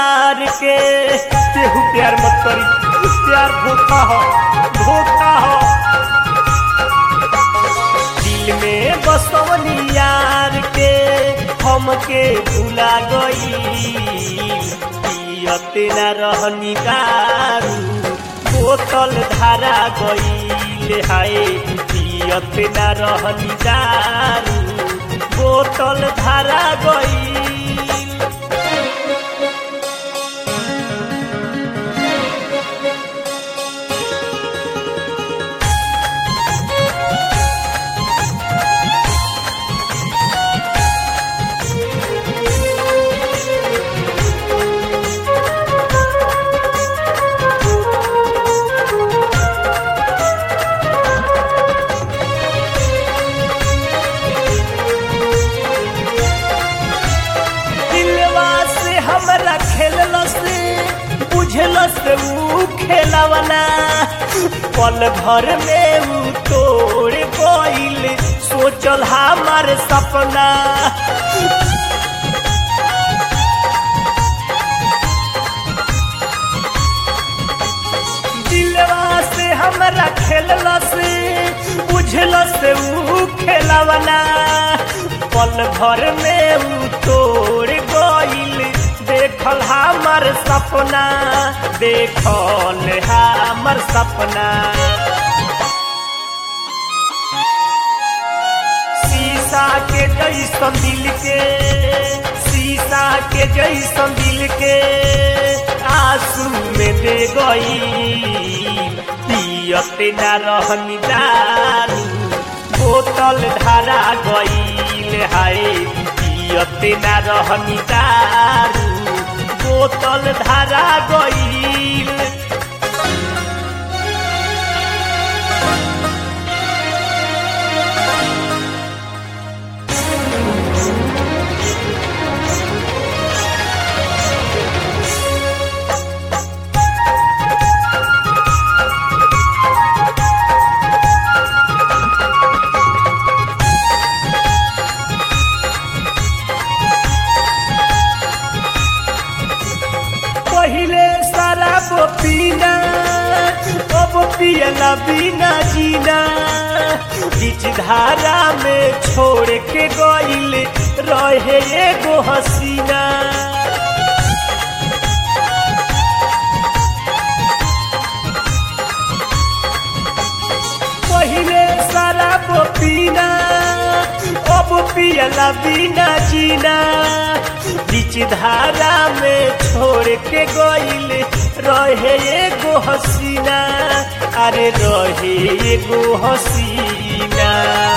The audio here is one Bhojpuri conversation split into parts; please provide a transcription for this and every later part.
यार के केहू प्यार मत करी प्यार धोखा हो धोखा हो दिल में बसवनी यार के हमके भुला गई पियते न रहनी दारू बोतल धारा गई हाय पियते न रहनी दारू बोतल धारा गई दिलवा से हमरा खेललस बुझलस ऊ खेलवना पल भर में ऊ तोड़ गइल सोचल हमार सपना दिलवा से हमरा खेललस बुझलस ऊ खेलवना पल भर में ऊ तोड़ गइल देखल हमर सपना देखल हमर सपना शीशा के जैसन दिल के शीशा के जैसन दिल के आंसू में दे गई पियते न रहनी दारू बोतल धारा गईल हाय पियते न रहनी दारू बोतल धारा गईल पहिले शराब पीना अब पियला बिना जीना बीच धारा में छोड़ के गइल रहे एगो हसीना पहिले शराब पीना अब पियला बिना जीना बीच धारा में छोड़ के गइल रहे एगो हसीना अरे रहे एगो हसीना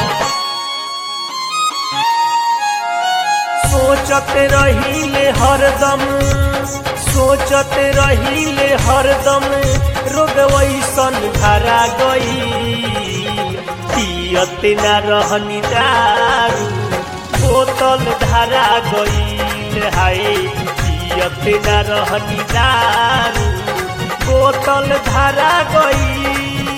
सोचत रहिले हरदम सोचत रहिले हरदम रोग वैसन धरा गई पियते न रहनी दारू बोतल धरा गईल हाय पियते न रहनी दारू बोतल धरा गईल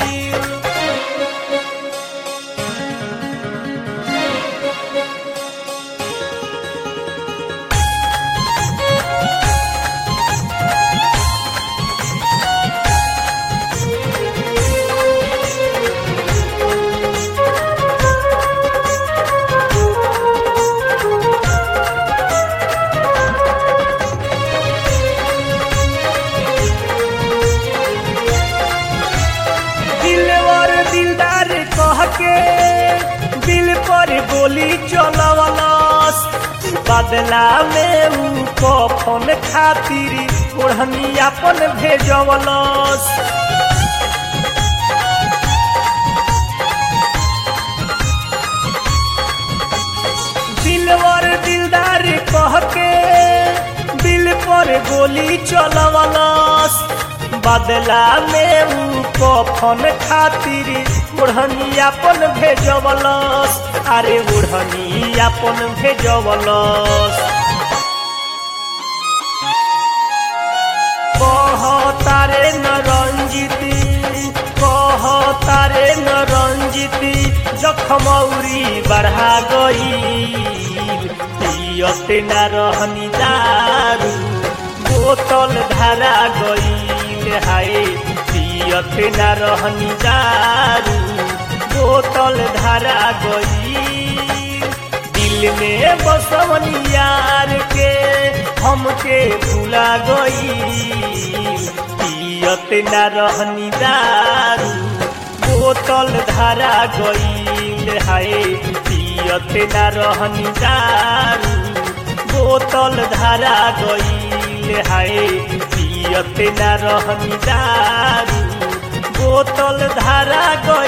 दिलवर दिलदार कह के दिल पर गोली चलवलस बदला में ऊ कफन खातिर ओढ़नी अपन भेजवलस दिलवर दिलदार कह के दिल पर गोली चलवलस बदला में ऊ कफन खातिर ओढ़नी अपन भेजवलस अरे ओढ़नी अपन भेजवलस कह तारे न रंजिती कह तारे न रंजिती जखमौरी बढ़ा गई पियते न रहनी दारू बोतल धारा गईल हाय पियत न रहनी दारू बोतल धारा गईल दिल में बसवनी यार के हमके भुला गईल पियत न रहनी दारू बोतल धारा गईल हाय पियत न रहनी दारू बोतल धारा गईल हाय पियत न रहनी दारू बोतल धारा गईल